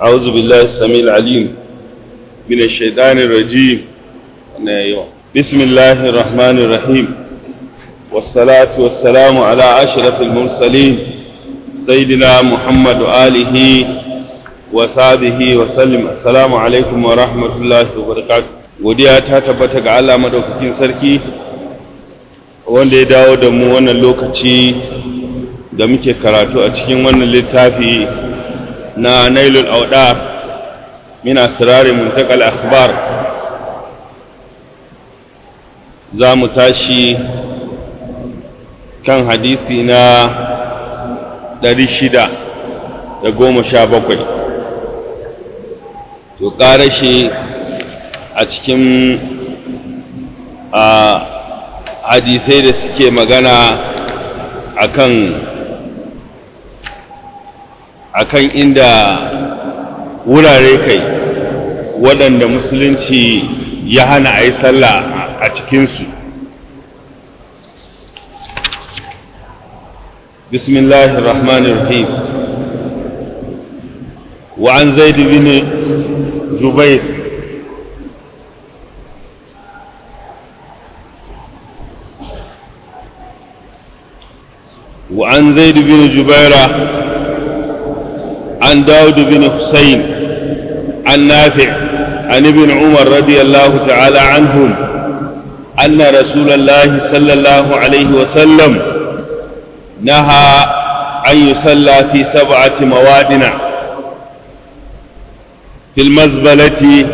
أعوذ بالله السميع العليم من الشيطان الرجيم بسم الله الرحمن الرحيم والصلاة والسلام على أشرف المرسلين سيدنا محمد وآله وصحبه وسلم السلام عليكم ورحمة الله وبركاته godiya ta tabbata ga Allah madaukakin sarki wanda ya dawo da mu wannan lokaci da muke karatu a cikin wannan littafi na nailul audar min asrari muntakal akhbar za mu tashi kan hadisi na 617 to ƙara shi a cikin hadisai da suke magana akan akan inda wurare kai waɗanda musulunci ya hana a yi sallah a cikinsu bismillahir rahmanir rahim wa an zaid bin jubair وعن زيد بن جبيرة عن داود بن حسين عن نافع عن ابن عمر رضي الله تعالى عنهم أن رسول الله صلى الله عليه وسلم نهى أن يصلى في سبعة موادن في المزبلة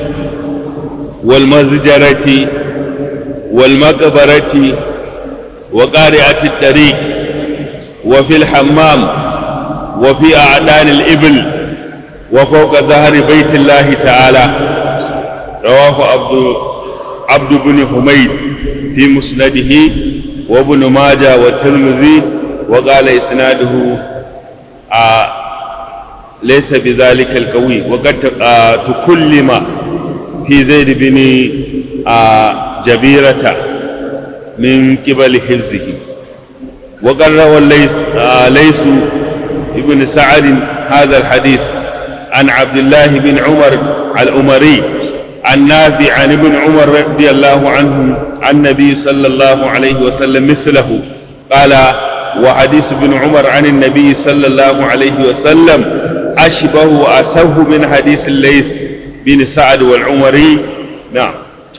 والمزجرة والمقبرة وقارعة الطريق وفي الحمام وفي أعدان الإبل وفوق ظهر بيت الله تعالى رواه عبد عبد بن حميد في مسنده وابن ماجه والترمذي وقال إسناده آه ليس بذلك القوي وقد آه تكلم في زيد بن آه جبيرة من قبل حفظه وقد روى الليث ليث ابن سعد هذا الحديث عن عبد الله بن عمر الأمري عن نافع عن ابن عمر رضي الله عنه عن النبي صلى الله عليه وسلم مثله قال وحديث ابن عمر عن النبي صلى الله عليه وسلم أشبه وأسه من حديث الليث بن سعد والعمري نعم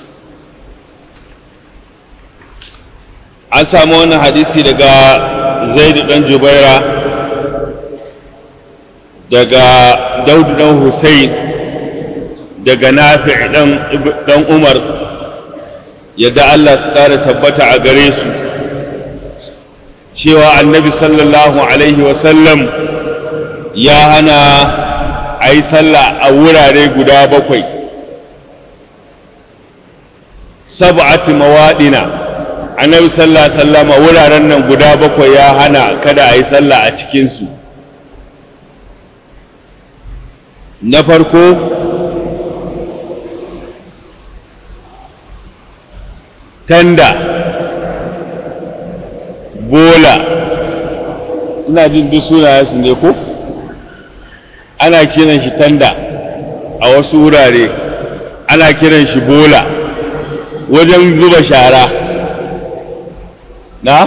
an samu wannan hadisi daga zaidu dan jubaira daga daudu dan hussein daga nafi dan umar yadda allah su ƙara tabbata a gare su cewa annabi sallallahu alaihi wasallam ya hana a yi sallah a wurare guda bakwai sab'ati mawaɗina annabi sallallahu alaihi wasallama wuraren nan guda bakwai ya hana kada a yi sallah a cikinsu na farko tanda bola ina jin duk sunayensu ne ko ana kiran shi tanda a wasu wurare ana kiran shi bola wajen zuba shara na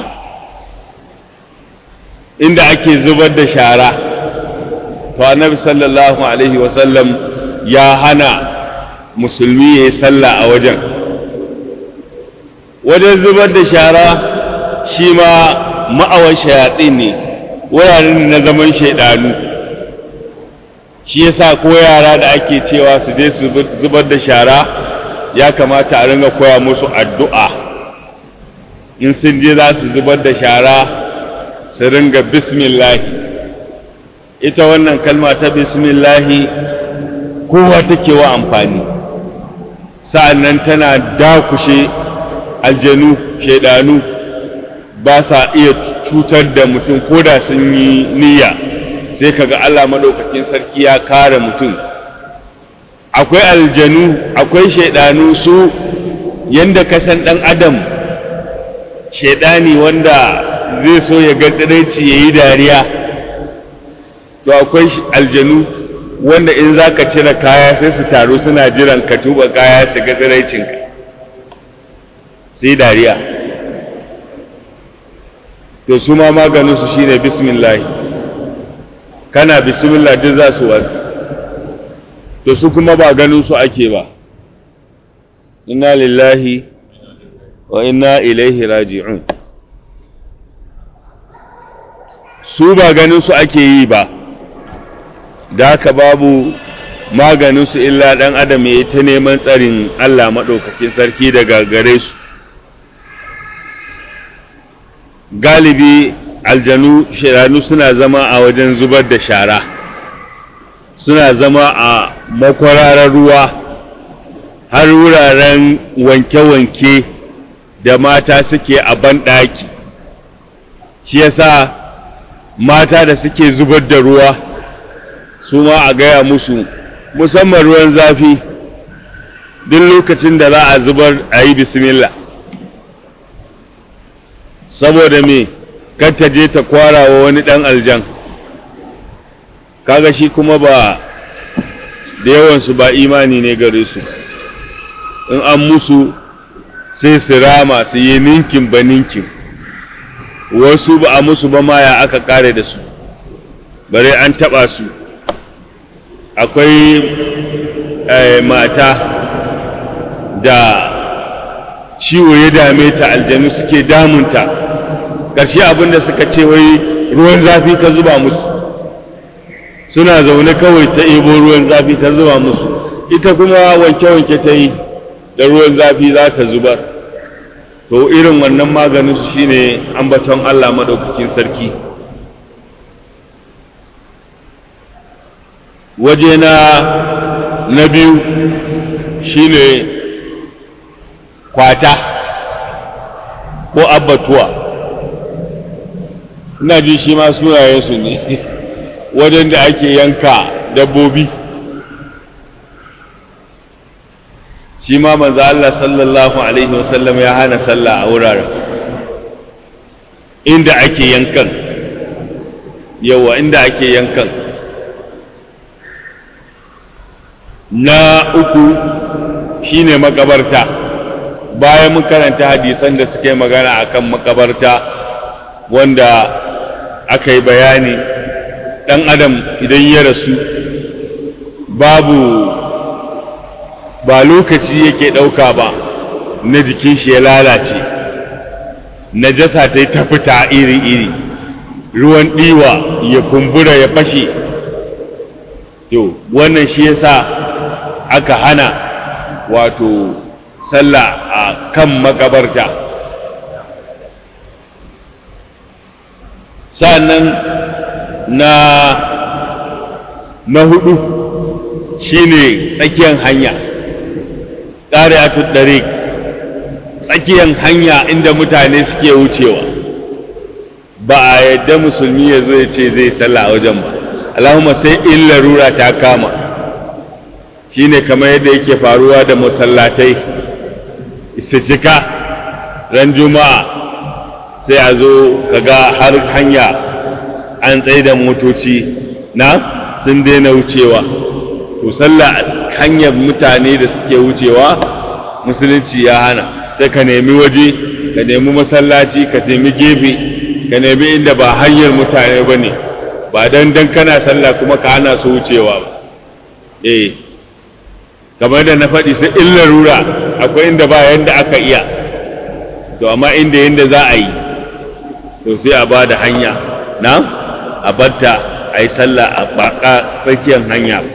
inda ake zubar da shara to annabi sallallahu alaihi wasallam ya hana musulmi ya yi sallah a wajen wajen zubar da shara shi ma ma'awan shayaɗi ne wuraren na zaman shaidanu shi yasa ko yara da ake cewa su je su zubar da shara ya kamata a ringa koya musu addu'a in sun je za su zubar da shara su ringa bismillahi ita wannan kalma ta bismillahi kowa take wa amfani sa'an nan tana dakushe aljanu shaidanu ba sa iya cutar da mutum ko da sun yi niyya sai kaga Allah maɗaukakin sarki ya kare mutum akwai aljanu akwai shaidanu su yanda kasan ɗan adam shaidani wanda zai so ya ga tsiraici ya yi dariya to akwai aljanu wanda in za ka cire kaya sai su taru suna jiran ka tuba kaya su ga tsiraicinka sai dariya to su ma maganinsu shine bismillah kana bismillah duk za su wasu to su kuma ba ganin su ake ba inna lillahi wa inna ilaihi raji'un su ba ganin su ake yi ba da haka babu maganin su illa dan adam ya ta neman tsarin Allah maɗaukakin sarki daga gare su galibi aljanu shiranu suna zama a wajen zubar da shara suna zama a makwararar ruwa har wuraren wanke-wanke da mata suke a banɗaki shi yasa mata da suke zubar da ruwa su ma a gaya musu musamman ruwan zafi duk lokacin da za a zubar a yi bismillah saboda me kar ta je ta kwara wa wani ɗan aljan kaga shi kuma ba da yawansu ba imani ne gare su in an musu sai su rama su yi ninkin ba ninkin wasu ba a musu ba ma ya aka kare da su bare an taba su akwai mata da ciwo ya dame ta aljanu suke damunta ƙarshe abinda suka ce wai ruwan zafi ka zuba musu suna zaune kawai ta ebo ruwan zafi ta zuba musu ita kuma wanke-wanke ta yi da ruwan zafi za ta zubar to irin wannan maganin su shine ambaton Allah madaukakin sarki waje na na biyu shine kwata ko abbatuwa ina ji shi ma sunayensu ne wajen da ake yanka dabbobi shi ma manzo Allah sallallahu alaihi wasallam ya hana sallah a wuraren inda ake yankan yawa inda ake yankan na uku shine makabarta bayan mun karanta hadisan da suke magana akan makabarta wanda aka yi bayani ɗan adam idan ya rasu babu ba lokaci yake ɗauka ba na jikin shi ya lalace najasa ta yi ta fita iri-iri ruwan ɗiwa ya kumbura ya fashe to wannan shi yasa aka hana wato sallah a kan makabarta sa'annan na na hudu shine tsakiyar hanya ƙari'atul dariq tsakiyar hanya inda mutane suke wucewa ba a yadda musulmi ya zo ya ce zai sallah a wajen ba allahumma sai in larura ta kama shine kamar yadda yake faruwa da masallatai su cika ran juma'a sai a zo kaga har hanya an tsaye da motoci na sun daina wucewa to sallah hanyar mutane da suke wucewa musulunci ya hana sai ka nemi waje ka nemi masallaci ka nemi gefe ka nemi inda ba hanyar mutane ba ne ba don don kana sallah kuma ka hana su wucewa ba eh kamar da na faɗi sai in larura akwai inda ba yanda aka iya to amma inda yanda za a yi to sai a ba da hanya na a batta a yi sallah a baka tsakiyar hanya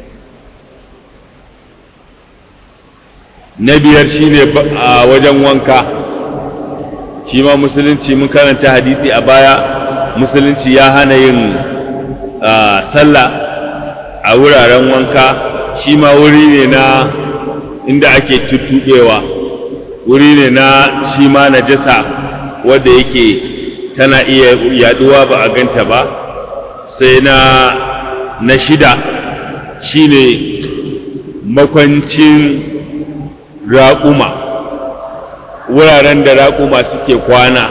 na biyar shine a wajen wanka shi ma musulunci mun karanta hadisi a baya musulunci ya hana yin sallah a wuraren wanka shi ma wuri ne na inda ake tuttuɓewa wuri ne na shi ma najasa wadda yake tana iya yaduwa ba a ganta ba sai na na shida shine makwancin raƙuma wuraren da raƙuma suke kwana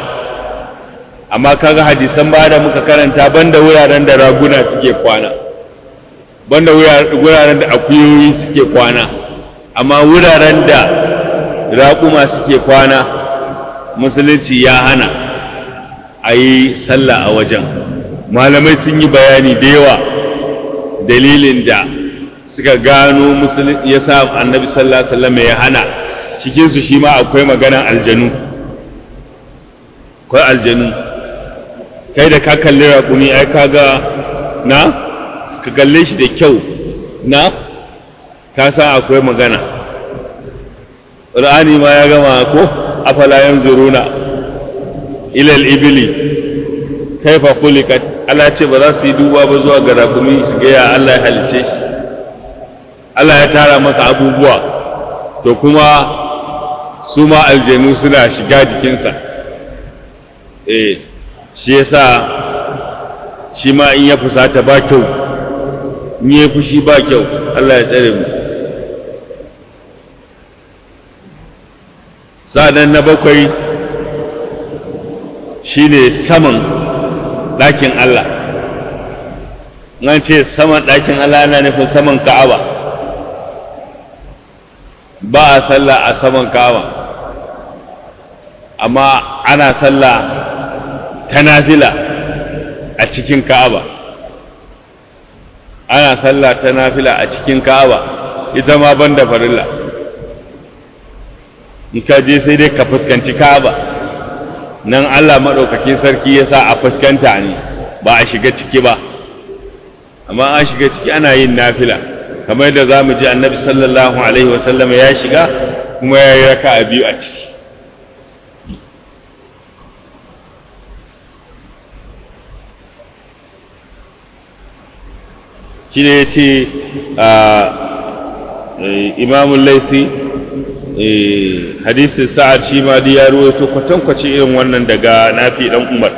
amma kaga hadisan ba da muka karanta banda wuraren da raguna suke kwana banda wuraren da akuyoyi suke kwana amma wuraren da raƙuma suke kwana musulunci ya hana a yi sallah a wajen malamai sun yi bayani da yawa dalilin da suka gano musulunci ya sa annabi sallallahu alaihi wasallam ya hana cikinsu shi ma akwai maganan aljanu akwai aljanu kai da ka kalli raƙumi ai kaga na ka kalle shi da kyau na ka san akwai magana ƙur'ani ma ya gama ko afala yanzuruna ila al-ibli kaifa khuliqat Allah ce ba za su yi duba ba zuwa ga raƙumi su ga ya Allah ya halice shi Allah ya tara masa abubuwa to kuma su ma aljanu suna shiga jikinsa eh shi yasa shi ma in ya fusata ba kyau in ya fushi ba kyau Allah ya tsare mu sa'adan na bakwai shine saman ɗakin Allah an ce saman ɗakin Allah yana nufin saman ka'aba ba a sallah a saman ka'aba amma ana sallah ta nafila a cikin ka'aba ana sallah ta nafila a cikin ka'aba ita ma ban da farilla in ka je sai dai ka fuskanci ka'aba nan Allah maɗaukakin sarki ya sa a fuskanta ne ba a shiga ciki ba amma an shiga ciki ana yin nafila kamar yadda za mu ji annabi sallallahu alaihi wasallam ya shiga kuma ya yi raka a biyu a ciki shi ne ya ce imamun laisi hadisin sa'ad shi ma ya ruwaito kwatankwace irin wannan daga nafi dan umar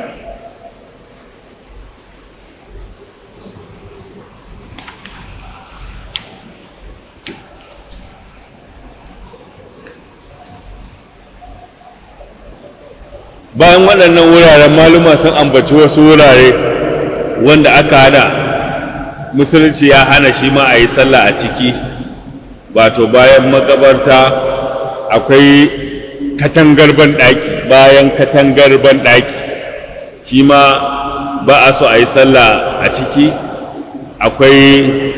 bayan waɗannan wuraren maluma sun ambaci wasu wurare wanda aka hada musulunci ya hana shi ma a yi sallah a ciki wato bayan makabarta akwai katangar banɗaki bayan katangar banɗaki shi ma ba a so a yi sallah a ciki akwai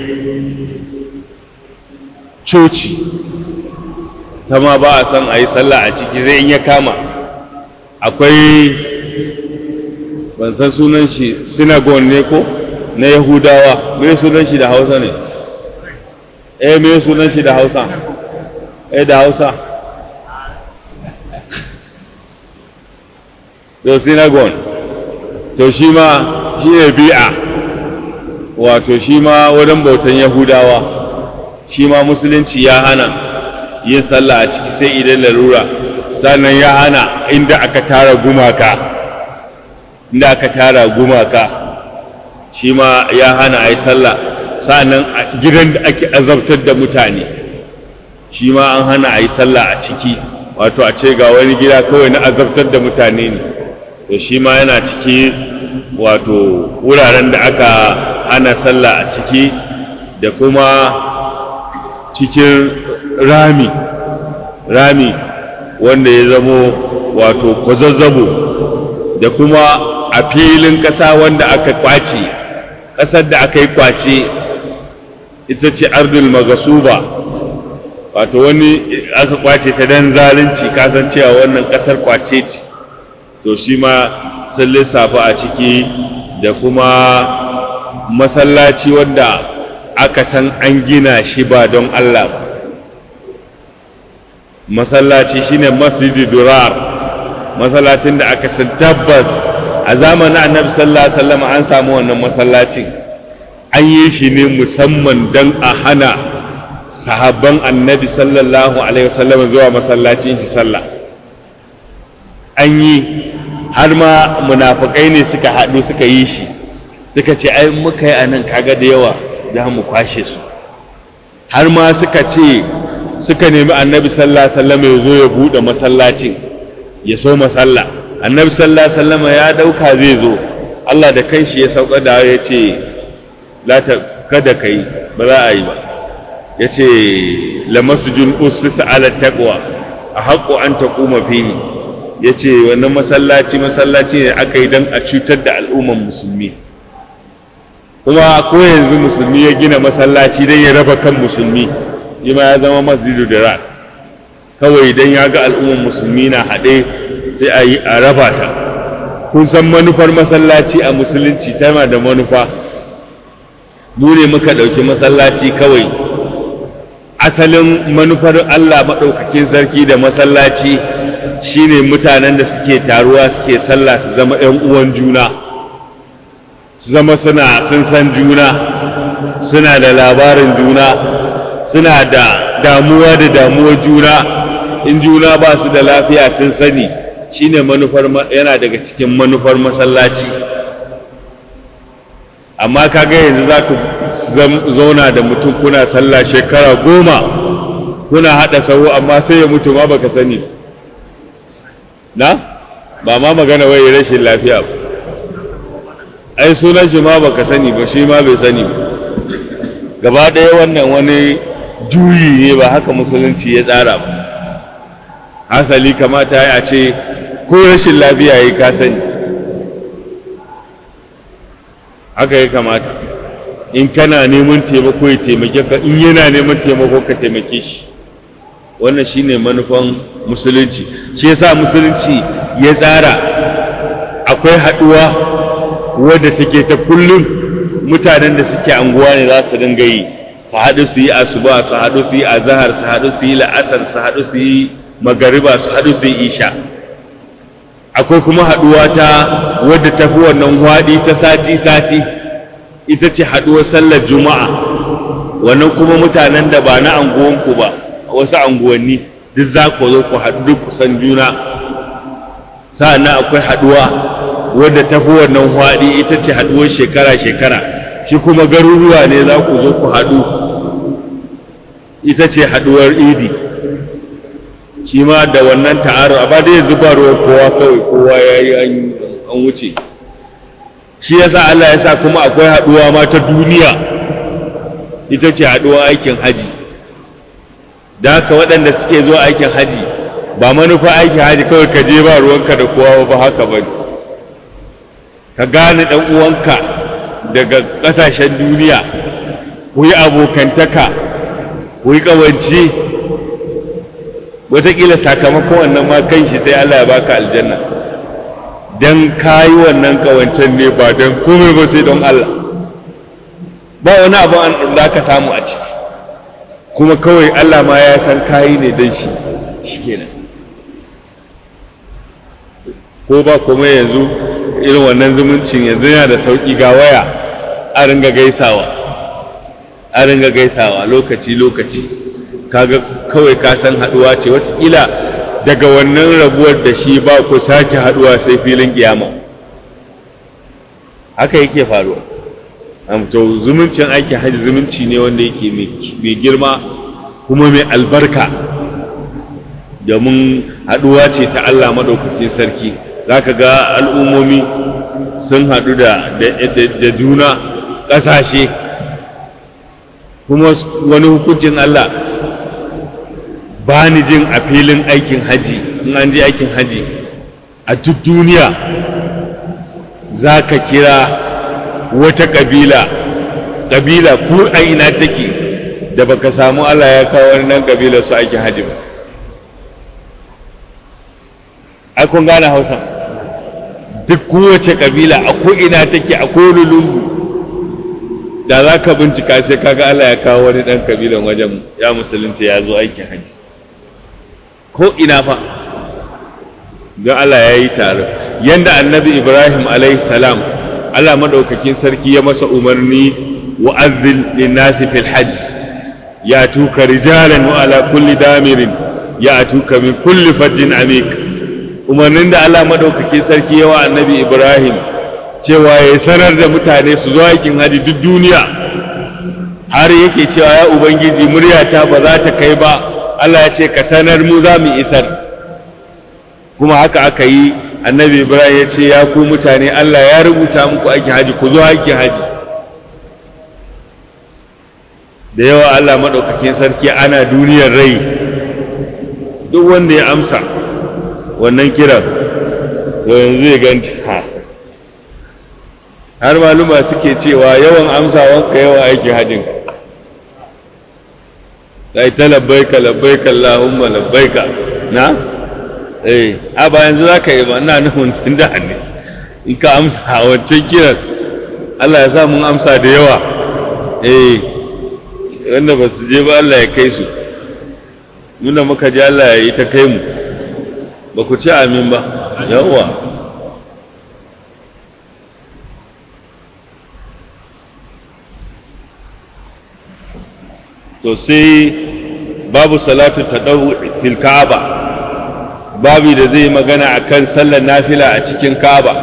coci ta ma ba a son a yi sallah a ciki zai in ya kama akwai ban san sunan shi synagogue ne ko na yahudawa me sunan shi da hausa ne eh me sunan shi da hausa eh da hausa to synagogue to shi ma shi ne bi'a wato shi ma wurin bautan yahudawa shi ma musulunci ya hana yin sallah a ciki sai idan lalura sannan ya hana inda aka tara gumaka inda aka tara gumaka shi ma ya hana a yi sallah sannan gidan da ake azabtar da mutane shi ma an hana a yi sallah a ciki wato a ce ga wani gida kawai na azabtar da mutane ne to shi ma yana ciki wato wuraren da aka hana sallah a ciki da kuma cikin rami rami wanda ya zamo wato kwazazzabo da kuma a filin ƙasa wanda aka kwace ƙasar da aka yi kwace ita ce ardul magasuba wato wani aka kwace ta dan zalunci kasan cewa wannan ƙasar kwace ce to shi ma sun lissafa a ciki da kuma masallaci wanda aka san an gina shi ba don Allah ba masallaci shine masjidi durar masallacin da aka san tabbas a zamanin annabi sallallahu alaihi wasallam an samu wannan masallacin an yi shi ne musamman don a hana sahabban annabi sallallahu alaihi wasallam zuwa masallacin shi sallah an yi har ma munafukai ne suka haɗu suka yi shi suka ce ai muka yi anan kaga da yawa za mu kwashe su har ma suka ce suka nemi annabi sallallahu alaihi wasallam ya zo ya buɗe masallacin ya so masalla annabi sallallahu alaihi wasallam ya dauka zai zo Allah da kanshi ya sauka da ya ce la ta kada ka yi ba za a yi ba ya ce lamasujun usus ala taqwa a haƙo an taƙuma fihi ya ce wannan masallaci masallaci ne aka yi don a cutar da al'umman musulmi kuma ko yanzu musulmi ya gina masallaci don ya raba kan musulmi yi ma ya zama masjidu da kawai don ya ga al'umman musulmi na haɗe sai a yi a raba ta kun san manufar masallaci a musulunci tana da manufa mu ne muka ɗauki masallaci kawai asalin manufar Allah maɗaukakin sarki da masallaci shine mutanen da suke taruwa suke sallah su zama ‘yan uwan juna su zama suna sun san juna suna da labarin juna suna da damuwa da damuwar juna in juna ba su da lafiya sun sani shine manufar yana daga cikin manufar masallaci amma kaga yanzu za ku zauna da mutum kuna sallah shekara goma kuna haɗa sahu amma sai ya mutu ma baka sani na ba ma magana wai rashin lafiya ba ai sunan shi ma baka sani ba shi ma bai sani ba gaba ɗaya wannan wani juyi ne ba haka musulunci ya tsara ba hasali kamata ya ce ko rashin lafiya ya ka sani haka ya kamata in kana neman taimako ya taimake ka in yana neman taimako ka taimake shi wannan shine manufan musulunci shi yasa musulunci ya tsara akwai haɗuwa wadda take ta kullum mutanen da suke anguwa ne za su dinga yi su haɗu su yi asuba su haɗu su yi azahar su haɗu su yi la'asar su haɗu su yi magariba su haɗu su yi isha akwai kuma haɗuwa ta wadda ta fi wannan hwaɗi ta sati-sati ita ce haɗuwar sallar juma'a wannan kuma mutanen da ba na anguwanku ba wasu anguwanni duk za ku zo ku haɗu duk kusan juna sa'annan akwai haɗuwa wadda ta fi wannan hwaɗi ita ce haɗuwar shekara-shekara shi kuma garuruwa ne za ku zo ku haɗu ita ce haɗuwar idi shi ma da wannan ta'aru a ba da yanzu ba ruwan kowa kawai kowa ya yi an wuce shi yasa Allah ya sa kuma akwai haɗuwa ma ta duniya ita ce haɗuwa aikin haji da haka waɗanda suke zuwa aikin haji ba manufa aikin haji kawai ka je ba ruwanka da kowa ba haka ba ka gane ɗan uwanka daga ƙasashen duniya ku yi abokantaka ku yi ƙawance wataƙila sakamakon wannan ma kan shi sai Allah ya baka aljanna don kayi wannan ƙawancen ne ba don komai ba sai don Allah ba wani abu da ka samu a ciki kuma kawai Allah ma ya san kayi ne don shi shi kenan ko ba kuma yanzu irin wannan zumuncin yanzu yana da sauƙi ga waya a ringa gaisawa a ringa gaisawa lokaci lokaci kaga kawai ka san haduwa ce watakila daga wannan rabuwar da shi ba ku sake haduwa sai filin kiyama haka yake faruwa to zumuncin aikin hajji zumunci ne wanda yake mai girma kuma mai albarka domin haduwa ce ta Allah madaukakin sarki zaka ga al'ummomi sun haɗu da juna ƙasashe kuma wani hukuncin Allah ba ni jin a filin aikin haji in an je aikin haji a duk duniya za ka kira wata ƙabila ƙabila ko a ina take da baka samu Allah ya kawo wani nan ƙabila su aikin haji ba ai kun gane hausa duk kowace ƙabila a ko ina take a kowane lungu da za ka bincika sai kaga Allah ya kawo wani ɗan ƙabilan wajen ya musulunta ya zo aikin haji ko ina fa don Allah ya yi tare yanda annabi Ibrahim alaihi salam Allah madaukakin sarki ya masa umarni wa azzil linnasi fil hajj ya tuka rijalan wa ala kulli damirin ya tuka min kulli fajjin amik umarnin da Allah madaukakin sarki ya wa annabi Ibrahim cewa ya sanar da mutane su zo aikin haji duk duniya har yake cewa ya ubangiji muryata ba za ta kai ba Allah ya ce ka sanar mu za mu isar kuma haka aka yi annabi ibrahim ya ce ya ku mutane Allah ya rubuta muku aikin haji ku zo aikin haji da yawa Allah maɗaukakin sarki ana duniyar rai duk wanda ya amsa wannan kiran to yanzu ya ganta har maluma suke cewa yawan amsawanka yawan aikin hajjin kai ta labbaika labbaika Allahumma labbaika na eh a ba yanzu zaka yi ba ina nufin tun da ne in ka amsa a wancan kiran Allah ya sa mun amsa da yawa eh wanda ba su je ba Allah ya kai su nuna muka ji Allah ya yi ta kai mu ba ku ci amin ba yawa to sai babu salatu tadawu fil ka'aba babu da zai magana akan sallar nafila a cikin ka'aba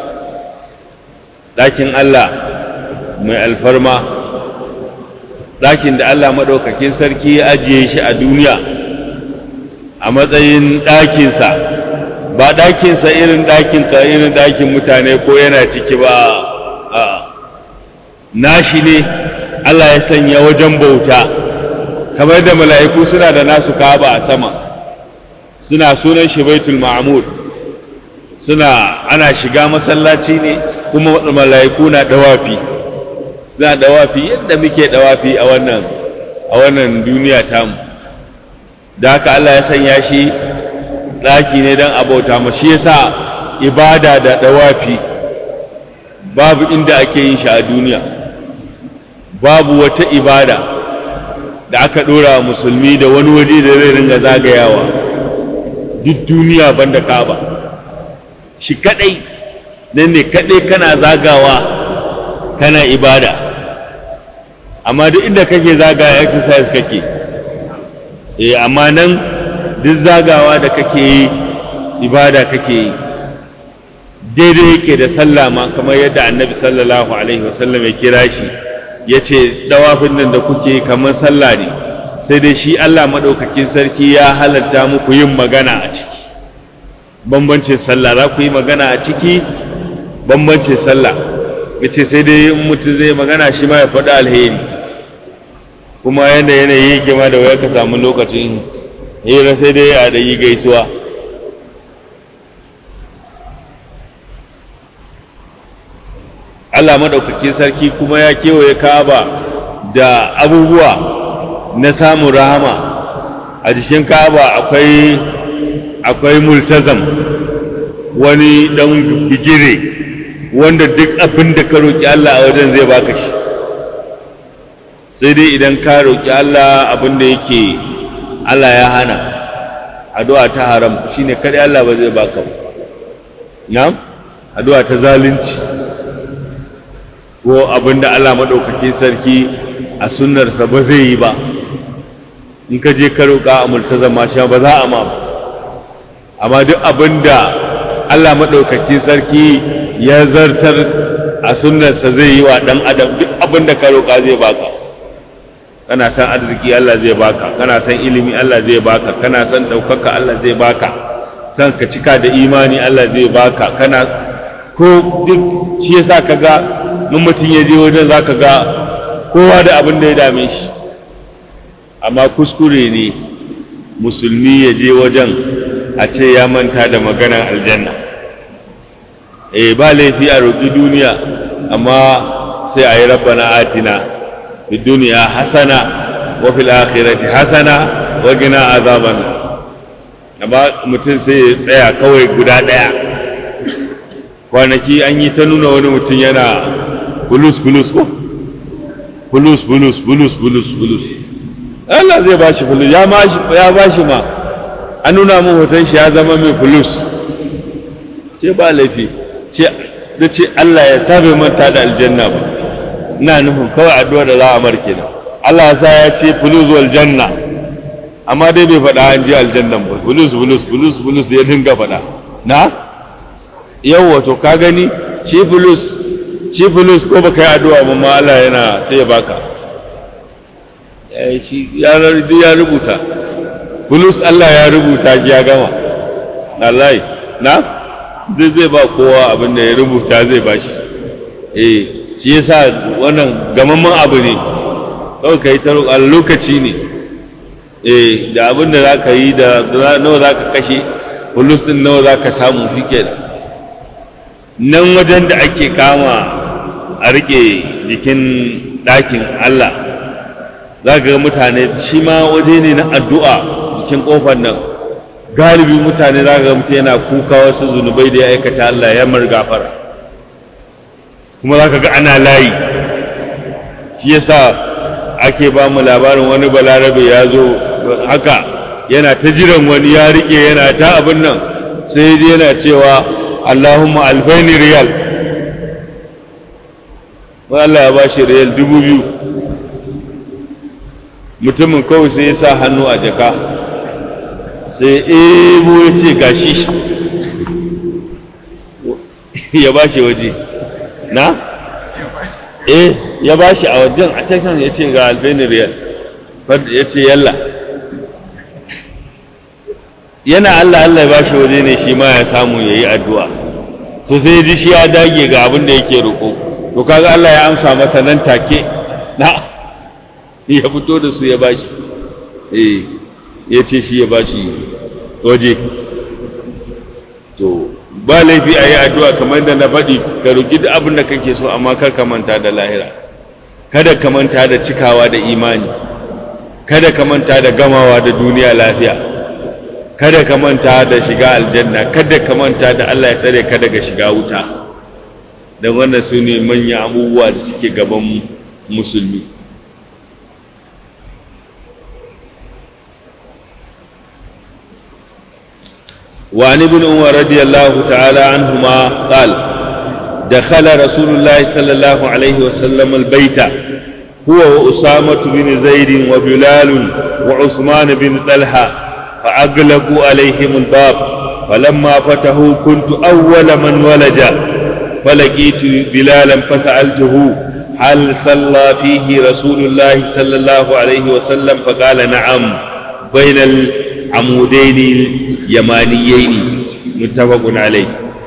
ɗakin Allah mai alfarma ɗakin da Allah maɗaukakin sarki ya ajiye shi a duniya a matsayin ɗakinsa ba ɗakinsa irin ɗakin ka irin ɗakin mutane ko yana ciki ba a nashi ne Allah ya sanya wajen bauta kamar da mala'iku suna da nasu kaba a sama suna sunan shi baitul ma'mud suna ana shiga masallaci ne kuma mala'iku na dawafi suna dawafi yadda muke dawafi a wannan a wannan duniya tamu da haka Allah ya sanya shi ɗaki ne don abauta ma shi yasa ibada da dawafi babu inda ake yin shi a duniya babu wata ibada da aka ɗora musulmi da wani waje da zai ringa zagayawa duk duniya banda kaba shi kadai nan ne kadai kana zagawa kana ibada amma duk inda kake zagaya exercise kake eh amma nan duk zagawa da kake yi ibada kake yi daidai yake da sallah ma kamar yadda annabi sallallahu alaihi wasallam ya kira shi ya ce dawafin nan da kuke kamar sallah ne sai dai shi Allah maɗaukakin sarki ya halatta muku yin magana a ciki bambancin sallah za ku yi magana a ciki bambancin sallah ya ce sai dai in mutum zai magana shi ma ya faɗi alheri kuma yadda yanayi yake ma da waya ka samu lokacin hira sai dai a yi gaisuwa Allah maɗaukakin sarki kuma ya kewaye kaba da abubuwa na samun rahama a jikin kaba akwai akwai multazam wani ɗan bigire wanda duk abin da ka roƙi Allah a wajen zai baka shi sai dai idan ka roƙi Allah abin da yake Allah ya hana addu'a ta haram shine kadai Allah ba zai baka ba na'am addu'a ta zalunci ko abinda Allah maɗaukakin sarki a sunnarsa ba zai yi ba in ka je ka roƙa a multazam ma ba za a ma ba amma duk abinda Allah maɗaukakin sarki ya zartar a sunnarsa zai yi wa ɗan adam duk abinda ka roƙa zai baka kana san arziki Allah zai baka kana san ilimi Allah zai baka kana san ɗaukaka Allah zai baka san ka cika da imani Allah zai baka kana ko duk shi yasa ka ga in mutum ya je wajen za ka ga kowa da abin da ya dame shi amma kuskure ne musulmi ya je wajen a ce ya manta da maganar aljanna eh ba laifi a roƙi duniya amma sai a yi rabbana atina fi duniya hasana wa fil akhirati hasana wa gina azaban amma mutum sai ya tsaya kawai guda ɗaya kwanaki an yi ta nuna wani mutum yana bulus bulus ko bulus bulus bulus bulus bulus Allah zai ba shi bulus ya ba shi ma an nuna mun hoton shi ya zama mai bulus ce ba laifi ce da ce Allah ya sa bai manta da aljanna ba ina nufin kawai addu'a da za a marke da Allah ya sa ya ce bulus wal janna amma dai bai faɗa an je aljannan ba bulus bulus bulus bulus ya dinga faɗa na yau wato ka gani shi bulus shi fulus ko baka yi addu'a ba ma Allah yana sai ya baka shi ya rubuta fulus Allah ya rubuta shi ya gama wallahi na duk zai ba kowa abin da ya rubuta zai ba shi eh shi yasa wannan gamamman abu ne kawai ka yi ta roƙa lokaci ne eh da abin da za ka yi da nawa za ka kashe fulus ɗin nawa za ka samu shi kenan nan wajen da ake kama a riƙe jikin ɗakin Allah za ga mutane shi ma waje ne na addu'a jikin ƙofar nan galibi mutane za ga mutum yana kuka wasu zunubai da ya aikata Allah ya mar gafara kuma za ka ga ana layi shi yasa ake ba mu labarin wani balarabe ya zo haka yana ta jiran wani ya riƙe yana ta abin nan sai ya yana cewa Allahumma alfaini riyal Allah ya ba shi riyal dubu biyu mutumin kawai sai ya sa hannu a jaka sai ebo ya ce gashi ya ba shi waje na? eh ya ba shi a wajen a cikin ya ce ga alfaini riyal ya ce yalla yana Allah Allah ya ba shi waje ne shi ma ya samu ya yi addu'a to sai ji shi ya dage ga abin da yake roƙo to kaga Allah ya amsa masa nan take na ya fito da su ya bashi eh ya ce shi ya bashi waje to ba laifi a yi addu'a kamar da na faɗi ka roƙi duk abin da kake so amma kar ka manta da lahira kada ka manta da cikawa da imani kada ka manta da gamawa da duniya lafiya kada ka manta da shiga aljanna kada ka manta da Allah ya tsare ka daga shiga wuta don wannan su ne manyan abubuwa da suke gaban musulmi وعن ابن عمر رضي الله تعالى عنهما قال دخل رسول الله صلى الله عليه وسلم البيت هو وأسامة بن زيد وبلال وعثمان بن طلحة فأغلقوا عليهم الباب فلما فتحوا كنت أول من ولج فلقيت بلالا فسألته هل صلى فيه رسول الله صلى الله عليه وسلم فقال نعم بين العمودين اليمانيين متفق عليه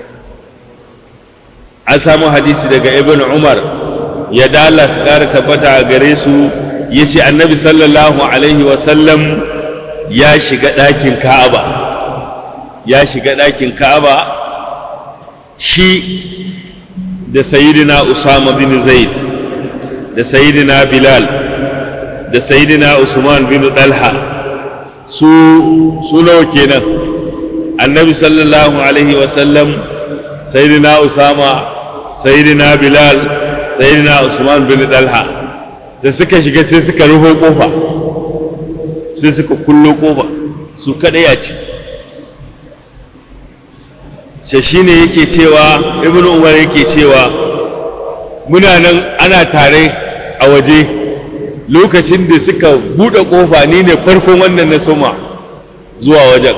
an samu hadisi daga ibn umar ya dala su ƙara tabbata a gare su ya ce annabi sallallahu alaihi wasallam ya shiga ɗakin ka'aba ya shiga ɗakin ka'aba shi da sayidina usama bin zaid da sayidina bilal da sayidina usman bin dalha su su nawa kenan annabi sallallahu alaihi wasallam sayidina usama sayidina bilal sayidina usman bin dalha da suka shiga sai suka rufe kofa sai suka kullo kofa su kadai a ciki sai shine yake cewa ibnu umar yake cewa muna nan ana tare a waje lokacin da suka buɗe ƙofa ni ne farkon wannan na soma zuwa wajen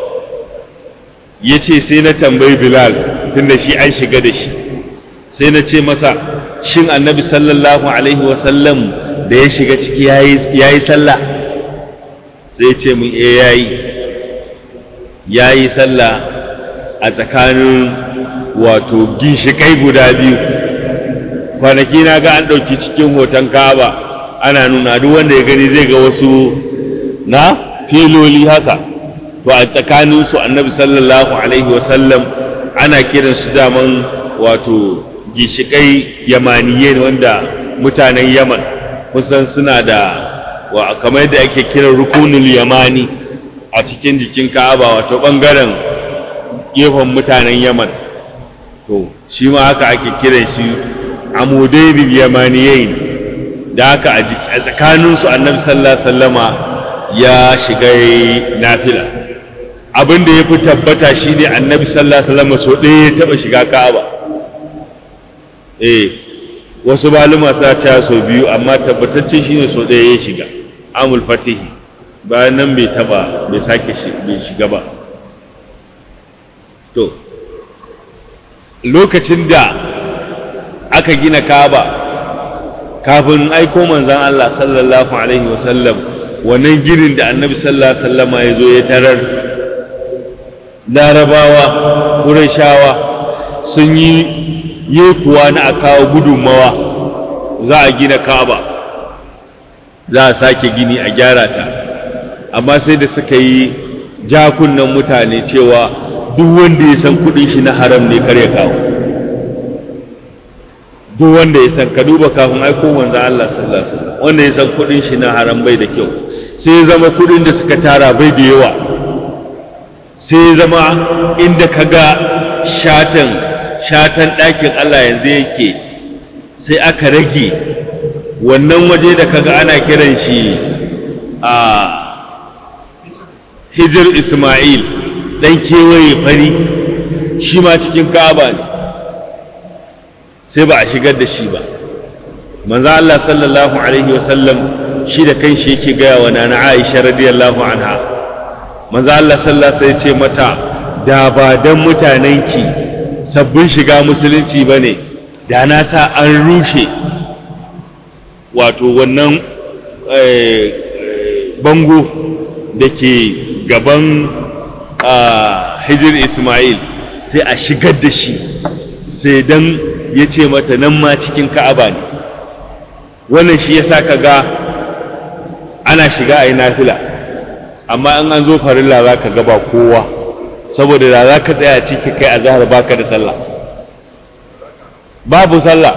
ya ce sai na tambayi bilal tunda shi an shiga da shi sai na ce masa shin annabi sallallahu alaihi wasallam da ya shiga ciki ya yi sallah sai ce mun e ya yi ya yi sallah a tsakanin wato ginshikai guda biyu kwanaki na ga an ɗauki cikin hoton kaba ana nuna duk wanda ya gani zai ga wasu na filoli haka to a tsakaninsu annabi sallallahu alaihi wasallam ana kiran su daman wato gishikai yamaniye wanda mutanen yaman kusan suna da wa kamar yadda ake kiran rukunul yamani a cikin jikin ka'aba wato bangaren gefen mutanen yaman to shi ma haka ake kiran shi amudainil yamaniyain da haka a tsakaninsu annabi sallallahu sallama ya shiga nafila abin da ya fi tabbata shi ne annabi sallallahu sallama so ɗaya ya taɓa shiga ka'aba eh wasu maluma sa ca so biyu amma tabbatacce shi ne so ɗaya ya shiga amul fatihi bayan nan bai taɓa bai sake bai shiga ba to lokacin da aka gina ka'aba kafin aiko manzan Allah sallallahu alaihi wasallam wannan ginin da annabi sallallahu alaihi wasallama ya zo ya tarar larabawa ƙurashawa sun yi yekuwa na a kawo gudunmawa za a gina ka'aba za a sake gini a gyara ta amma sai da suka yi jakunan mutane cewa duk wanda ya san kudin shi na haram ne kar ya kawo duk wanda ya san ka duba kafin aiko manzo Allah sallallahu alaihi wasallam wanda ya san kudin shi na haram bai da kyau sai ya zama kudin da suka tara bai da yawa sai ya zama inda kaga shatan shatan ɗakin Allah yanzu yake sai aka rage wannan waje da kaga ana kiran shi a hijir Ismail dan kewaye fari shi ma cikin Ka'aba ne sai ba a shigar da shi ba manzo Allah sallallahu alaihi wasallam shi da kanshi yake gaya wa nana Aisha radiyallahu anha manzo Allah sallallahu alaihi wasallam ce mata da ba dan mutanenki sabbin shiga musulunci bane da na sa an rushe wato wannan bango da ke gaban hijir Ismail sai a shigar da shi sai dan ya ce mata nan ma cikin ka'aba ne wannan shi ya sa ka ga ana shiga a yi nafila amma in an zo farilla za ka gaba kowa saboda da za ka tsaya ciki kai a zahar baka da sallah babu sallah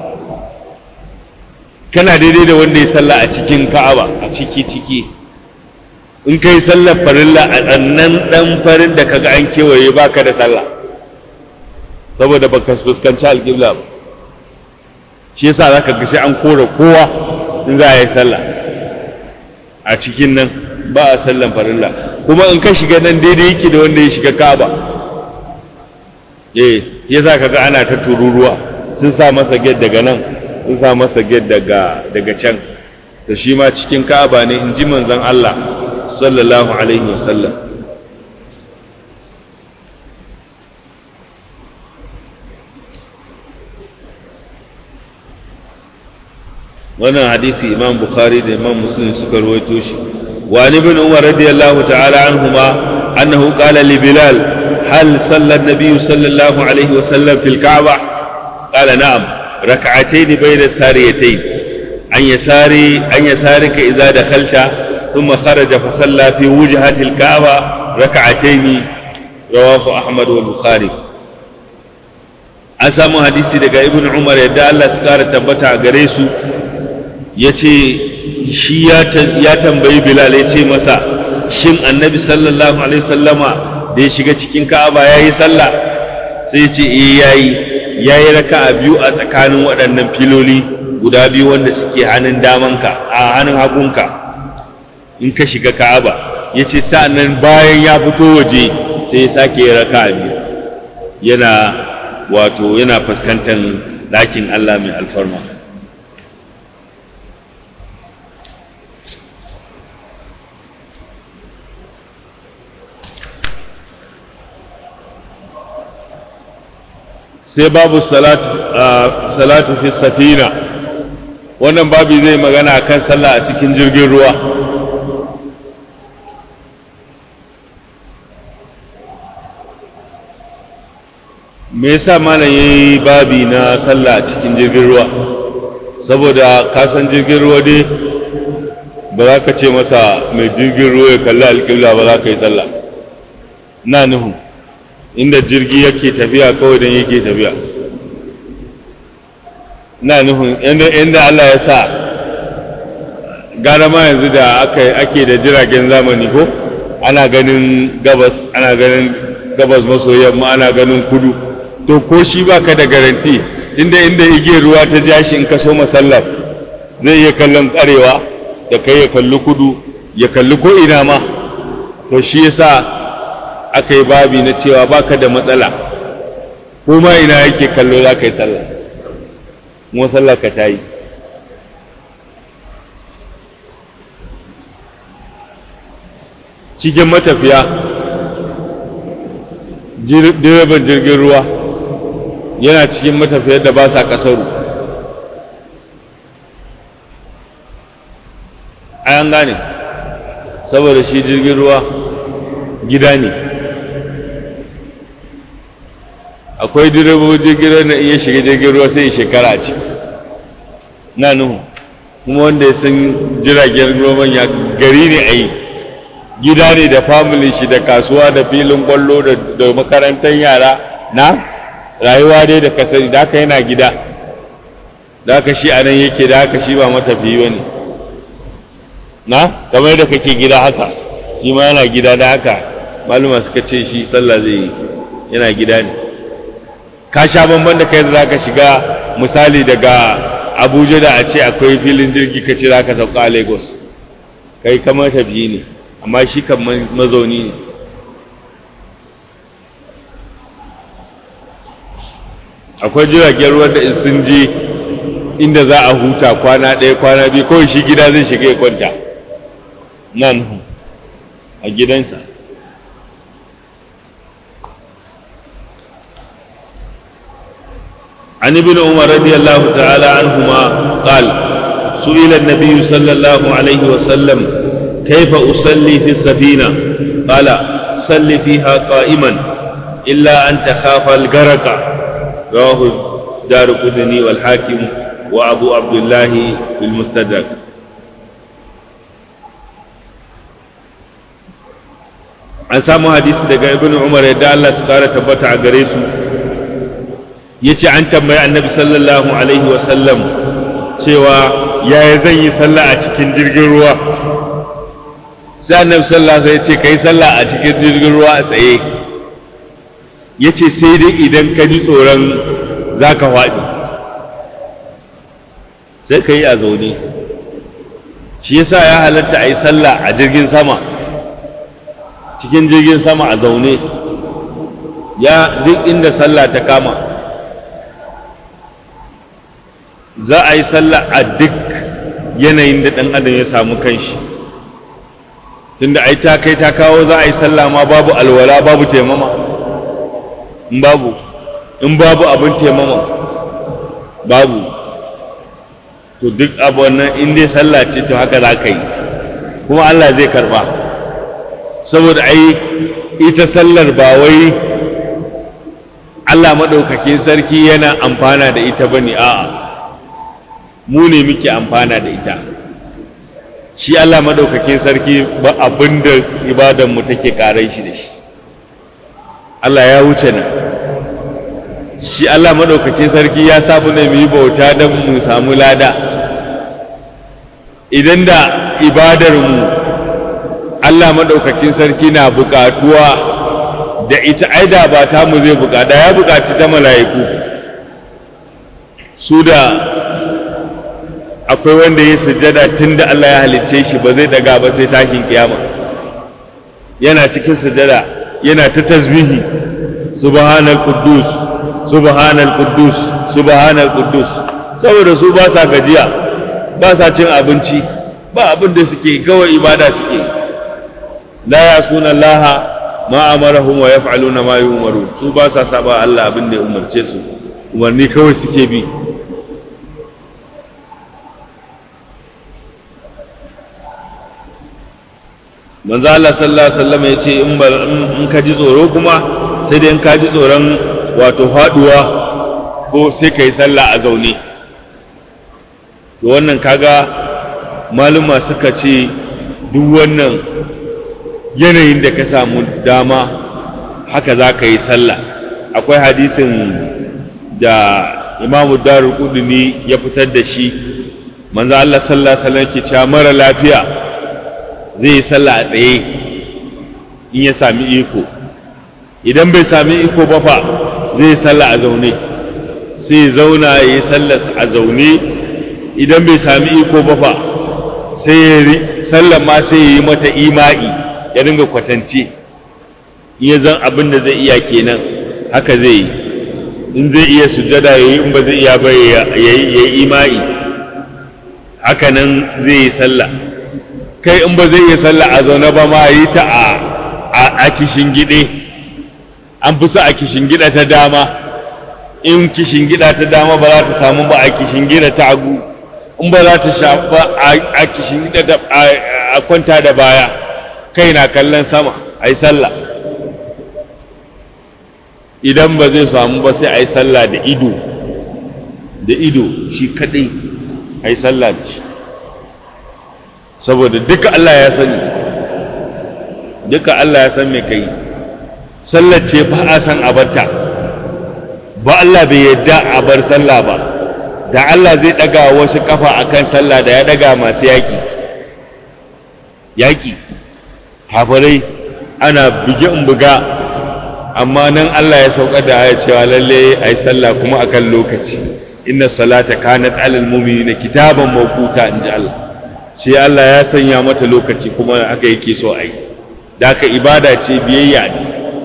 kana daidai da wanda ya sallah a cikin ka'aba a ciki ciki in kai sallar farilla a ɗannan ɗan farin da kaga an kewaye baka da sallah saboda baka fuskanci alƙibla ba shi yasa zaka ga sai an kore kowa in za a yi sallah a cikin nan ba a sallan farilla kuma in ka shiga nan daidai yake da wanda ya shiga Ka'aba eh yasa kaga ana ta tururuwa sun sa masa gate daga nan sun sa masa gate daga daga can to shi ma cikin Ka'aba ne in ji manzon Allah sallallahu alaihi wasallam wannan hadisi imam bukhari da imam muslim suka rawaito shi wa ibn umar radiyallahu ta'ala anhuma annahu qala li bilal hal salla an-nabiy sallallahu alayhi wa sallam fil ka'bah qala na'am rak'atayn bayna sariyatayn an yasari an yasarika idza dakhalta thumma kharaja fa salla fi wujhati al-ka'bah rak'atayn rawahu ahmad wa bukhari an samu hadisi daga ibn umar yadda Allah su kara tabbata a gare su ya ce shi ya tambayi bilal ya ce masa shin annabi sallallahu alaihi sallama da ya shiga cikin ka'aba ya yi sallah sai ya ce eh ya yi ya yi raka a biyu a tsakanin waɗannan filoli guda biyu wanda suke hannun damanka a hannun hagunka in ka shiga ka'aba ya ce sa'annan bayan ya fito waje sai ya sake ya raka a biyu yana wato yana fuskantar ɗakin allah mai alfarma sai babu salatu fi safina wannan babu zai magana kan sallah a cikin jirgin ruwa me yasa malam yayi babi na sallah a cikin jirgin ruwa saboda kasan jirgin ruwa dai ba za ka ce masa mai jirgin ruwa ya kalli alƙibla ba za ka yi sallah na nuhu inda jirgi yake tafiya kawai don yake tafiya na nufin inda Allah ya sa gara ma yanzu da ake da jiragen zamani ko ana ganin gabas ana ganin gabas maso yamma ana ganin kudu to ko shi baka da garanti inda inda igiyar ruwa ta ja shi in ka so masallar zai iya kallon karewa da kai ya kalli kudu ya kalli ko ina ma to shi yasa aka yi babi na cewa baka da matsala ko ma ina yake kallo za ka yi sallah kuma sallah ka ta yi cikin matafiya direban jirgin ruwa yana cikin matafiyar da ba sa kasaru an gane saboda shi jirgin ruwa gida ne akwai direbobin jirgin ruwa na iya shiga jirgin ruwa sai shekara a ciki na nuhu kuma wanda ya san jiragen roman ya gari ne a yi gida ne da family shi da kasuwa da filin kwallo da makarantar yara na rayuwa dai da kasari da haka yana gida da haka shi a nan yake da haka shi ba matafiyi ba ne na kamar da kake gida haka shi ma yana gida da haka maluma suka ce shi sallah zai yi yana gida ne ka sha bamban da kai da za ka shiga misali daga abuja da a ce akwai filin jirgi ka ce za ka sauka a lagos kai kamar tafiyi ne amma shi kan mazauni ne akwai jiragen ruwan da sun je inda za a huta kwana ɗaya kwana biyu kawai shi gida zai shiga ya kwanta nan a gidansa عن ابن عمر رضي الله تعالى عنهما قال سئل النبي صلى الله عليه وسلم كيف أصلي في السفينة قال صل فيها قائما إلا أن تخاف الغرق رواه دار قدني والحاكم وأبو عبد الله في المستدرك an samu hadisi daga ibn umar yadda Allah su kara tabbata a gare su ya ce an tambayi annabi sallallahu alaihi wasallam cewa yaya zan yi sallah a cikin jirgin ruwa sai annabi sallallahu alaihi ya ce ka yi sallah a cikin jirgin ruwa a tsaye ya ce sai dai idan ka ji tsoron za ka faɗi sai ka yi a zaune shi yasa ya halatta a yi sallah a jirgin sama cikin jirgin sama a zaune ya duk inda sallah ta kama za a yi sallah a duk yanayin da ɗan adam ya samu kanshi tunda ai ta kai ta kawo za a yi sallah ma babu alwala babu taimama in babu in babu abin taimama babu to duk abu wannan in dai sallah ce to haka za ka yi kuma Allah zai karba saboda ai ita sallar ba wai Allah maɗaukakin sarki yana amfana da ita bane a'a mu ne muke amfana da ita shi Allah maɗaukakin sarki ba abin da ibadanmu take ƙarai shi da shi Allah ya wuce ne shi Allah maɗaukakin sarki ya samu ne mu yi bauta don mu samu lada idan da ibadarmu Allah maɗaukakin sarki na buƙatuwa da ita aida ba ta mu zai buƙata ya buƙaci ta mala'iku su da akwai wanda ya sujada tun da Allah ya halicce shi ba zai daga ba sai tashin kiyama yana cikin sujada yana ta tasbihi subhanal quddus subhanal quddus subhanal quddus saboda su ba sa gajiya ba sa cin abinci ba abin da suke kawai ibada suke la yasuna Allah ma amarahum wa yaf'aluna ma yu'maru su ba sa saba Allah abin da ya umarce su umarni kawai suke bi manzo Allah sallallahu alaihi wasallam ya ce in ka ji tsoro kuma sai dai in ka ji tsoron wato haduwa ko sai ka yi sallah a zaune to wannan kaga maluma suka ce duk wannan yanayin da ka samu dama haka za ka yi sallah akwai hadisin da imamu darul kuduni ya fitar da shi manzo Allah sallallahu alaihi wasallam ke cewa mara lafiya zai yi sallah a tsaye in ya sami iko idan bai sami iko ba fa zai yi sallah a zaune sai ya zauna ya yi sallah a zaune idan bai sami iko ba fa sai ya yi sallah ma sai ya yi mata ima'i ya dinga kwatance in ya zan abin da zai iya kenan haka zai yi in zai iya sujada ya yi in ba zai iya ba ya yi ima'i haka nan zai yi sallah kai in ba zai iya sallah a zaune ba ma yi ta a kishin gide an fi sa a kishin gida ta dama in kishin gida ta dama ba za ta samu ba a kishin gida ta hagu in ba za ta shafa a kishin gida a kwanta da baya kai na kallon sama a yi sallah idan ba zai samu ba sai a yi sallah da ido da ido shi kadai a yi sallah da shi saboda duka Allah ya sani duka Allah ya san me kai sallar ce ba a san a barta ba Allah bai yadda a bar sallah ba da Allah zai daga wasu kafa akan sallah da ya daga masu yaki yaki hafarai ana buge in buga amma nan Allah ya sauka da ya cewa lalle ai sallah kuma akan lokaci inna salata kanat alal mu'minina kitaban mawquta inji Allah sai Allah ya sanya mata lokaci kuma aka yake so ai da aka ibada ce biyayya ne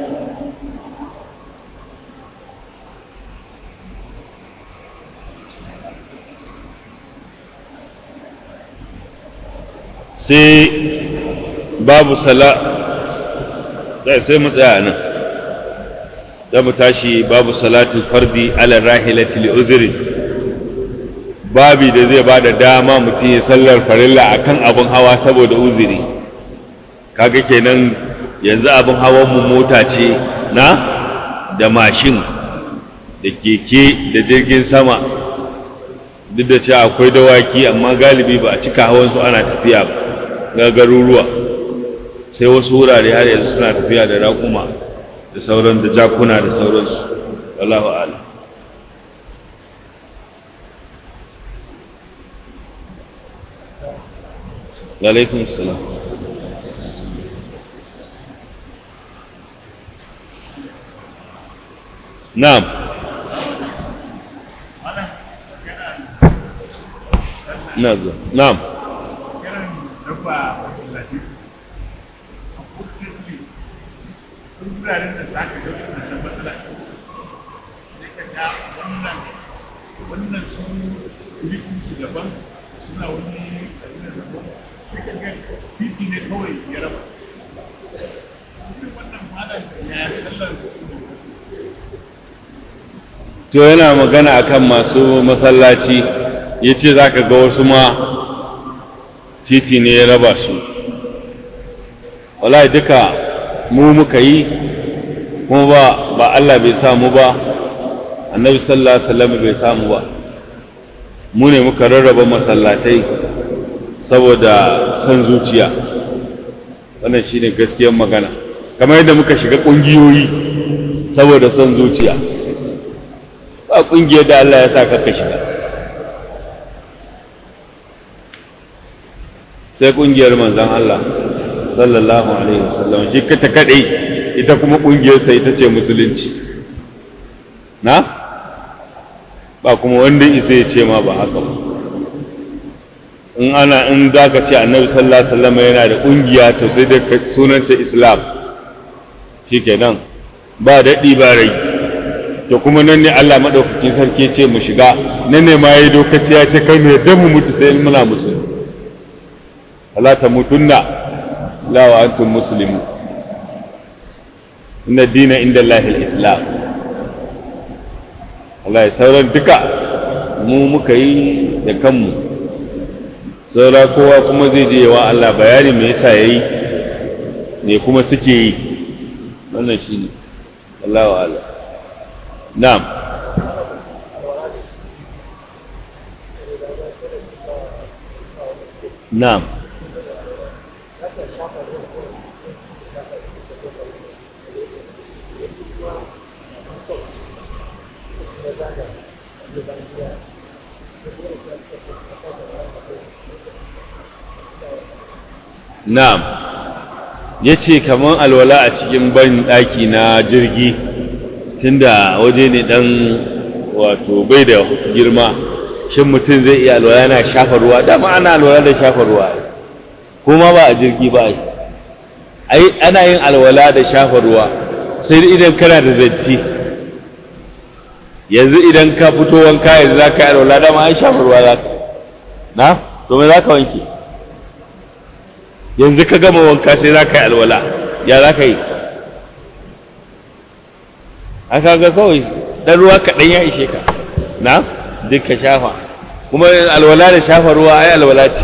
sai babu sala sai mu tsaya nan za mu tashi babu salatul fardi ala rahilati li uzri babi da zai ba da dama mutum ya sallar farilla akan abin hawa saboda uzuri kaga kenan yanzu abin hawan mu mota ce na da mashin da keke da jirgin sama duk da cewa akwai dawaki amma galibi ba a cika hawan su ana tafiya ba ga garuruwa sai wasu wurare har yanzu suna tafiya da raƙuma da sauran da jakuna da sauransu wallahu a'lam alaikum salam na'am na zo na'am wuraren da za ka ga wannan matsala sai ka ga wannan wannan su kurikin su daban suna wani abin da daban sai ka ga titi ne kawai ya raba wannan malam ya sallar to yana magana akan masu masallaci ya ce za ka ga wasu ma titi ne ya raba su wallahi duka mu muka yi kuma ba ba Allah bai samu ba annabi sallallahu alaihi wasallam bai samu ba mu ne muka rarraba masallatai saboda san zuciya wannan shine gaskiyar magana kamar yadda muka shiga kungiyoyi saboda son zuciya ba kungiyar da Allah ya sa ka shiga sai kungiyar manzon Allah sallallahu alaihi wasallam shi ta kadai ita kuma kungiyarsa ita ce musulunci na ba kuma wanda isa ya ce ma ba haka ba in ana in za ka ce annabi sallallahu alaihi wasallam yana da kungiya to sai da sunanta islam shikenan ba daɗi ba rai to kuma nan ne Allah madaukakin sarki ce mu shiga nan ne ma yayi dokaci ya ce kai ne dan mu mutu sai muna musulmi Allah ta mutunna la wa antum muslimu inna dina inda Allah islam Allah ya sauran duka mu muka yi da kanmu saura kowa kuma zai je wa Allah bayani me yasa yayi ne kuma suke yi wannan shine Allah wa Allah na'am na'am na'am ya ce kamar alwala a cikin ban ɗaki na jirgi tunda waje ne ɗan wato bai da girma shin mutum zai iya alwala yana shafa ruwa dama ana alwala da shafa ruwa kuma ba a jirgi ba ai ana yin alwala da shafa ruwa sai idan kana da datti yanzu idan ka fito wanka yanzu za ka yi alwala dama ai shafa ruwa za ka na domin za ka wanke yanzu ka gama wanka sai za ka yi alwala ya za ka yi aka ga kawai ɗan ruwa kaɗan ya ishe ka na duk ka shafa kuma alwala da shafa ruwa ai alwala ce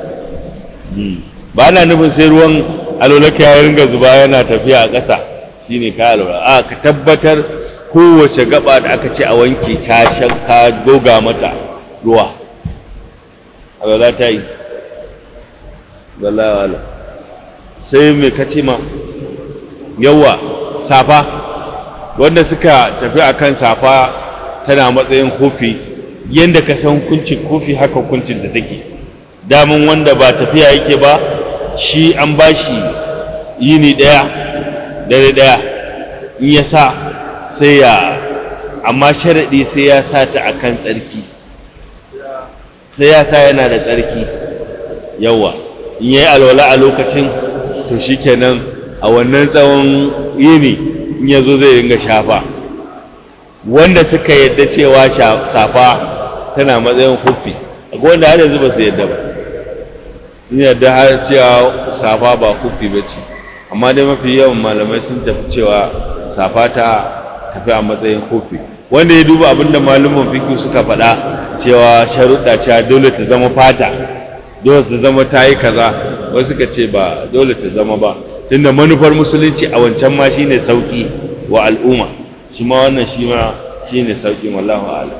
ba na nufin sai ruwan alwala ka ya ringa zuba yana tafiya a ƙasa shine ka alwala a ka tabbatar kowace gaba da aka ce a wanke ta ka goga mata ruwa alwala ta yi wallahi wala sai mai kace ma yawa safa wanda suka tafi akan safa tana matsayin kofi yadda ka san hukuncin kofi haka hukuncin da take damun wanda ba tafiya yake ba shi an ba shi yini ɗaya dare ɗaya in ya sa sai ya amma sharaɗi sai ya sa ta a kan tsarki sai ya sa yana da tsarki yawa in ya yi alwala a lokacin to shi kenan a wannan tsawon yini in ya zo zai ringa shafa wanda suka yadda cewa safa tana matsayin huffi akwai wanda har yanzu ba su yadda ba sun yadda har cewa safa ba huffi ba ce amma dai mafi yawan malamai sun tafi cewa safa ta tafi a matsayin huffi wanda ya duba abin da malaman fiƙi suka faɗa cewa sharuɗa cewa dole ta zama fata dole ta zama ta yi kaza wasu suka ce ba dole ta zama ba tunda manufar musulunci a wancan ma shine sauƙi wa al'umma shi ma wannan shi ma shi ne sauƙin wallahu ala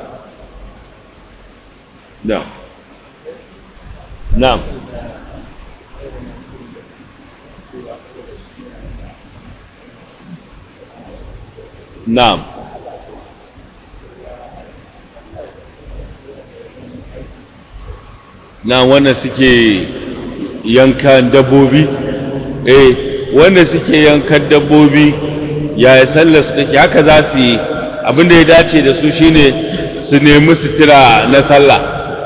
na na na na wanda suke yankan dabbobi eh wanda suke yankan dabbobi yaya sallar su take haka za su yi abin da ya dace da su shine su nemi sutura na sallah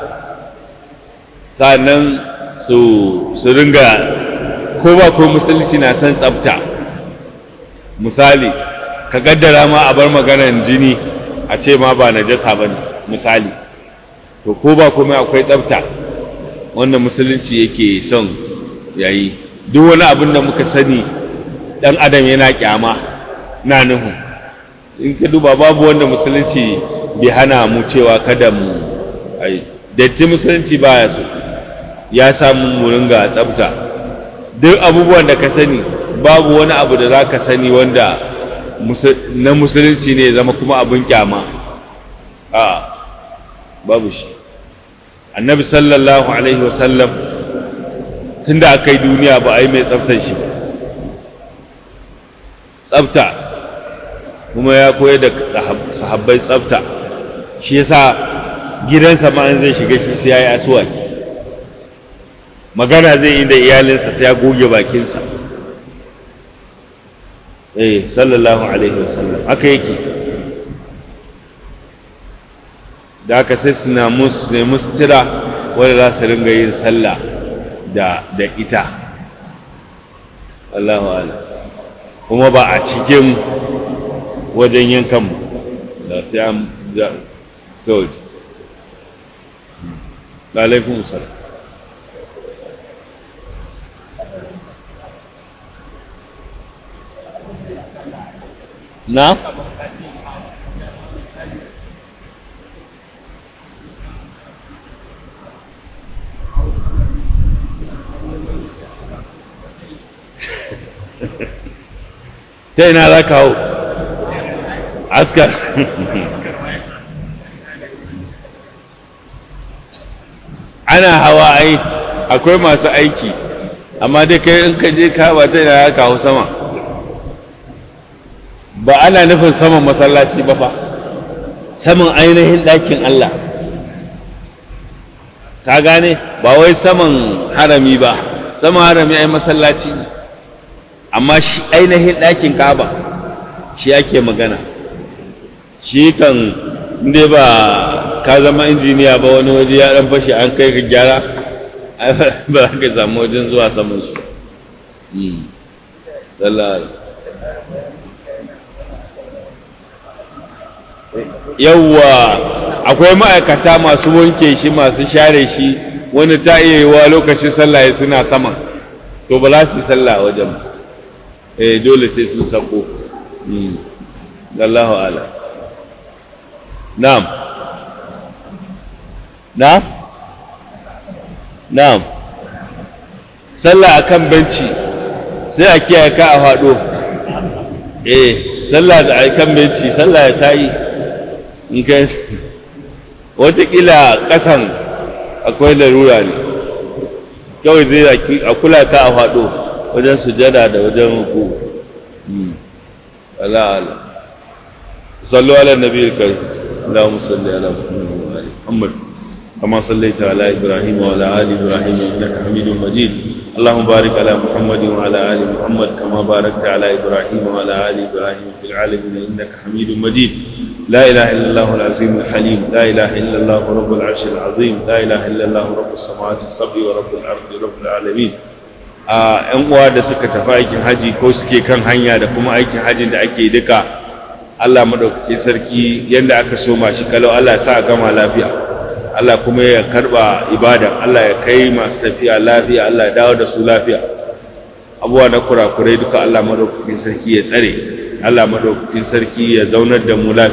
sannan su su ringa ko ba ko musulunci na san tsafta misali ka gaddara ma a bar maganar jini a ce ma ba najasa bane misali to ko ba kuma akwai tsafta wanda musulunci yake son yayi duk wani abin da muka sani dan adam yana kyama na nuhu in ka duba babu wanda musulunci bai hana mu cewa kada mu ai datti musulunci baya so ya samu mu ringa tsafta duk abubuwan da ka sani babu wani abu da za ka sani wanda na musulunci ne zama kuma abin kyama a babu shi annabi sallallahu alaihi wasallam tunda aka yi duniya ba a yi mai tsaftar shi ba tsafta kuma ya koyar da sahabbai tsafta shi yasa gidansa ma an zai shiga shi sai ya yi asuwaki magana zai yi da iyalinsa sai ya goge bakinsa eh sallallahu alaihi wasallam haka yake da aka sai su na musu ne mustira wanda za su ringa yin sallah da da ita Allahu ala kuma ba a cikin wajen yankan da sai an da to alaikum salam na ta ina za ka hau askar ana hawa ai akwai masu aiki amma dai kai in ka je ka ba ta ina za ka hau sama ba ana nufin saman masallaci ba fa saman ainihin ɗakin Allah ka gane ba wai saman harami ba saman harami ai masallaci ne amma shi ainihin ɗakin kaba shi ake magana shi kan inda ba ka zama injiniya ba wani waje ya ɗan fashe an kai ka gyara ba za ka samu wajen zuwa saman su yawwa akwai ma'aikata masu wanke shi masu share shi wani ta iya yiwa lokacin sallah suna sama to ba za su yi sallah a wajen ba eh dole sai sun sako Allahu ala na'am na'am na'am sallah akan benci sai a kiyaye ka a faɗo eh sallah da akan benci sallah ya tayi in kai watakila ƙasan akwai larura ne kawai zai a kula ka a faɗo wajen sujada da wajen ruku ala ala sallu ala nabiyil karim اللهم صل على محمد وعلى محمد كما صليت على ابراهيم وعلى ال ابراهيم انك حميد مجيد اللهم بارك على محمد وعلى ال محمد كما باركت على ابراهيم وعلى ال ابراهيم في العالمين انك حميد مجيد لا اله الا الله العظيم الحليم لا اله الا الله رب العرش العظيم لا اله الا الله رب السماوات السبع ورب الارض رب العالمين a yan uwa da suka tafi aikin haji ko suke kan hanya da kuma aikin hajin da ake duka Allah madaukakin sarki yanda aka soma shi kalau Allah ya sa a gama lafiya Allah kuma ya karba ibada Allah ya kai masu tafiya lafiya Allah ya dawo da su lafiya abuwa na kurakurai duka Allah madaukakin sarki ya tsare Allah madaukakin sarki ya zaunar da mu lafiya